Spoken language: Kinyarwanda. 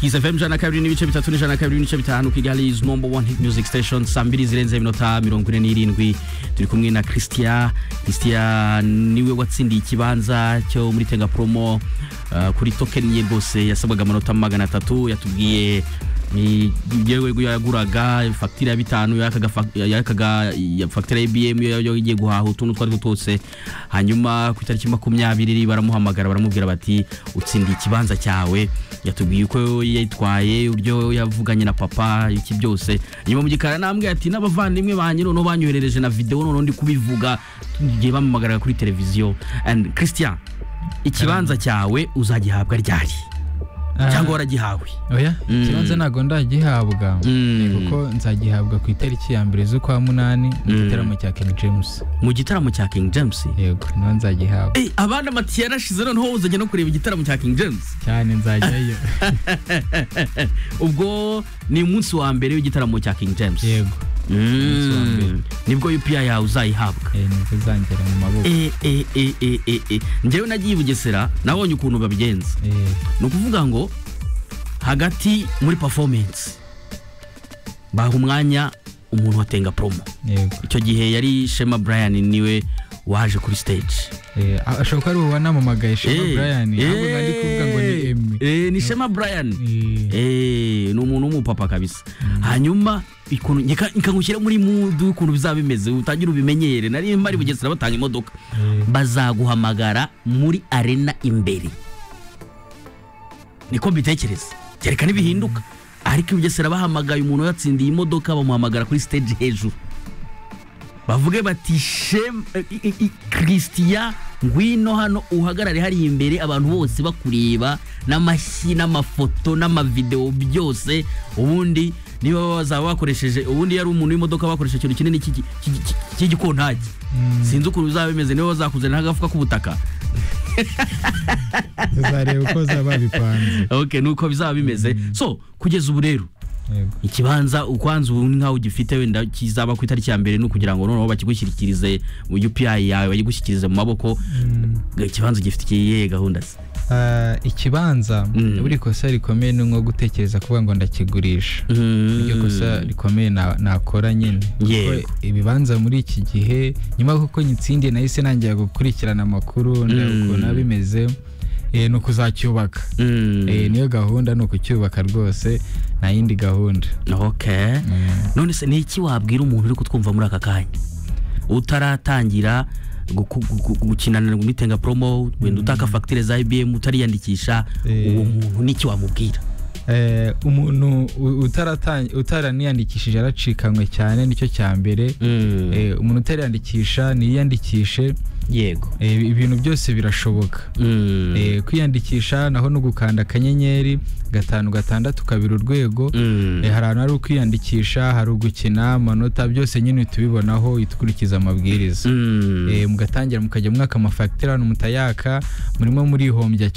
Kiss FM jana kabiri n'ibice bitatu n'ijana kabiri n'ibice bitanu Kigali's number one hit music station saa mbiri zirenze iminota mirongo ine n'irindwi turi kumwe na Christian Christian niwe watsindiye ikibanza cyo muri Tenga Promo uh, kuri token ye rwose yasabwaga amanota magana atatu yatubwiye yewe yaguraga fagitire ya bitanu yakaga fagitire ya ibiyemu yo igiye guhaha utuntu utwo ari two twose hanyuma ku itariki makumyabiri baramuhamagara baramubwira bati utsindiye ikibanza cyawe yatubwiye uko yitwaye uburyo yavuganye na papa iki byose nyuma mu gikara nambwe ati n'abavandimwe banjye noneho banyoherereje na videwo noneho ndi kubivuga tugiye bamuhamagara kuri televiziyo and christian ikibanza cyawe uzagihabwa ryari cyangwa waragihawe oya ikibanza ntabwo ndagihabwa kuko nzagihabwa ku itariki ya mbere z'ukwa munani mu gitaramo cya king james mu gitaramo cya king james yego niho nzagihabwa abandi amatiyo yarashize noneho uzajya no kureba igitaramo cya king james cyane nzajyayo ubwo ni umunsi wa mbere w'igitaramo cya king james yego umunsi wa mbere. nibwo UPI yawe uzayihabwa Eh, nibwo uzangera mu maboko Eh, eh, eh, eh, eh, eh. njyewe nagiye i bugesera nabonye ukuntu babigenza Eh, ni ukuvuga ngo hagati muri performance baha umwanya umuntu watenga promo yego icyo gihe yari shema brian niwe waje kuri stage Eh, ashobora kuba ari uwo wanamamagaye shema Eh, brian ahubwo eh, nari kuvuga ngo ni emmy eh, ni shema brian Eh, Eh, ni umuntu w'umupapa kabisa hanyuma ikuntu nyeka- nkangushyira muri mudu ukuntu bizaba bimeze utangire ubimenyere nari mpari bugesera batanga imodoka Eh. bazaguhamagara muri arena imbere niko mbitekereza kereka ntibihinduka ariko bugesera bahamagaye umuntu yatsindiye imodoka bamuhamagara kuri stage hejuru bavuge bati shem eh, i- i- christian ngwino hano uhagarare hariya imbere abantu bose bakureba n'amashyi n'amafoto n'amavideo byose ubundi niba bazaba bakoresheje ubundi yari umuntu w'imodoka bakoresheje ikintu kinini cy'igi- cy'igi- cy'igi- cy'igikontaki sinzi ukuntu bizaba bimeze niba bazakuzanira nk'agafuka k'ubutaka tuzareba uko zaba bipanze ok nuko bizaba bimeze so kugeza ubu rero yego ikibanza ukwanza ubu nkaho ugifite wenda kizaba ku itariki ya mbere ni ukugira ngo noneho bakigushyikirize mu upi yawe bagigushyikirize mu maboko ikibanza ugifite ikihe gahunda se Ah, ikibanza Mm. buri kosa rikomeye ni nko gutekereza kuvuga ngo ndakigurisha iryo kosa rikomeye na- nakora nyine Yego. Kuko ibibanza muri iki gihe nyuma kuko nyitsindiye nahise nangira gukurikirana amakuru ndeba Mm. ukuntu biba bimeze eh, ni ukuzacyubaka Mm. Eh, niyo gahunda ni ukucyubaka rwose nta yindi gahunda ok none se ni iki wabwira umuntu uri kutwumva muri aka kanya utaratangira guku- gu- gu- gukinana muri tenga promo wenda utaka fagitire za ibm utariyandikisha Eh. uwo muntu n'iki wamubwira Eh, umuntu u- utaratan- utaraniyandikishije aracikanywe cyane nicyo cya mbere Eh, umuntu utariyandikisha niyiyandikishe yego Eh, ibintu byose birashoboka Mm. Eh, kwiyandikisha naho no gukanda akanyenyeri gatanu gatandatu kabiri urwego Mm. Eh, hari ahantu hari ukwiyandikisha hari ugukina amanota byose nyine tubibonaho tukurikiza amabwiriza Mm. Eh, mugatangira mukajya mwaka amafagitire hano mutayaka murimo murihombya